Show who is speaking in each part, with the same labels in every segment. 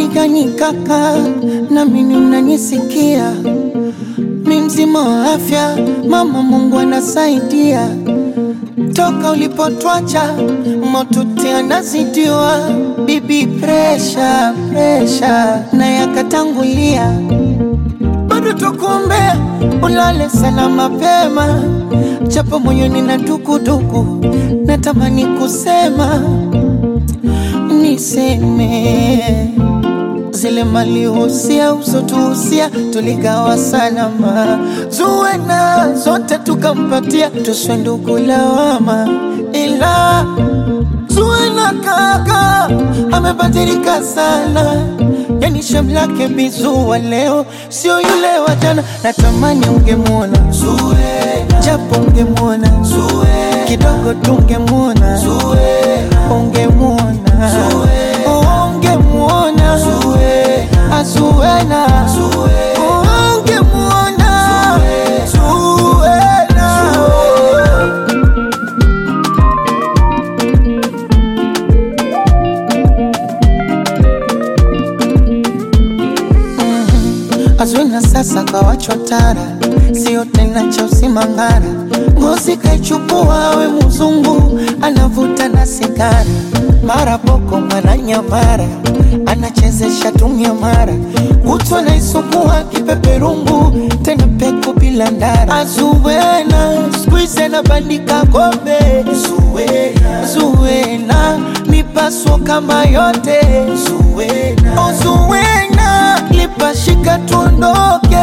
Speaker 1: habari gani kaka, na mimi unanisikia? Mi mzima wa afya, mama, Mungu anasaidia. Toka ulipotwacha motuti anazidiwa, bibi presha presha na yakatangulia, bado tukuombea ulale sana mapema, japo moyoni na dukuduku, natamani kusema niseme zile mali husia usotuhusia tuligawa salama, zuwena zote tukampatia, tuswe ndugu lawama, ila zuwena kaka amebadilika sana, yani shamlake bizuwa leo sio yule wa jana. Natamani ungemwona Zuwena, japo ungemwona Zuwena, kidogo tungemwona Zuwena, ungemwona ungemwona Zuwena, Zuwena, ungemwona Zuwena. Azwina sasa kawachwa tara, sio tena cha usimangara. Ngozi kaichukua we mzungu, anavuta na sigara, mara boko mara nyamara, anachezesha tumia mara, kutwa naisukua kipeperungu, tena peku bila ndara. Azuwena skuize na bandika kombe, Zuwena, Zuwena mipaso kama yote, Zuwena, oh Zuwena lipashika tuondoke,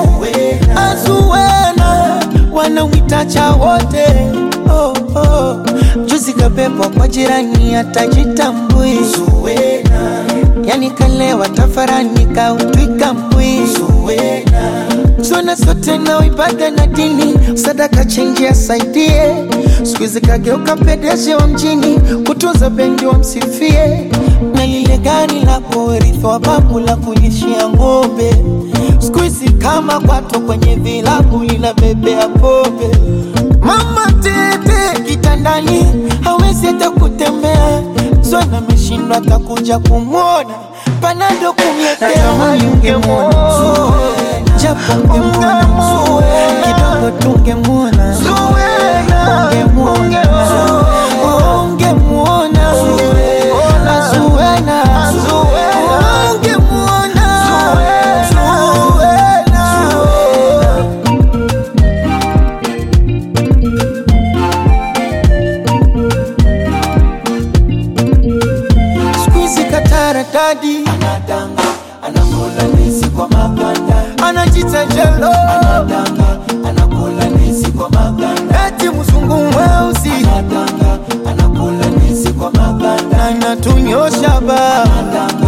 Speaker 1: Azuwena wanawitacha wote oh, oh. Juzi kabebwa kwa jirani atajitambui, yani kalewa tafarani kautwika mbwi, zona zote na ibada na dini, sadaka chenji asaidie, siku hizi kageuka pedeshi wa mjini, kutunza bendi wamsifie, na lile gari la kurithi wa babu la kulishia ng'ombe, siku hizi kama kwato kwenye vilabu linabebea pombe. Mama tete kitandani hawezi hata kutembea, Zwana ameshindwa atakuja kumwona, panado kumletea, ungemwona japo ungemwona kidogo tungemwona ungemwona ungemwona Zuwena ungemwona Zuwena Squeezy katara dadi anadanga anakula ndizi kwa maganda anajita jelo anadanga anakula ndizi kwa maganda eti mzungu mweusi anadanga anakula ndizi kwa maganda anatunyosha baba anadanga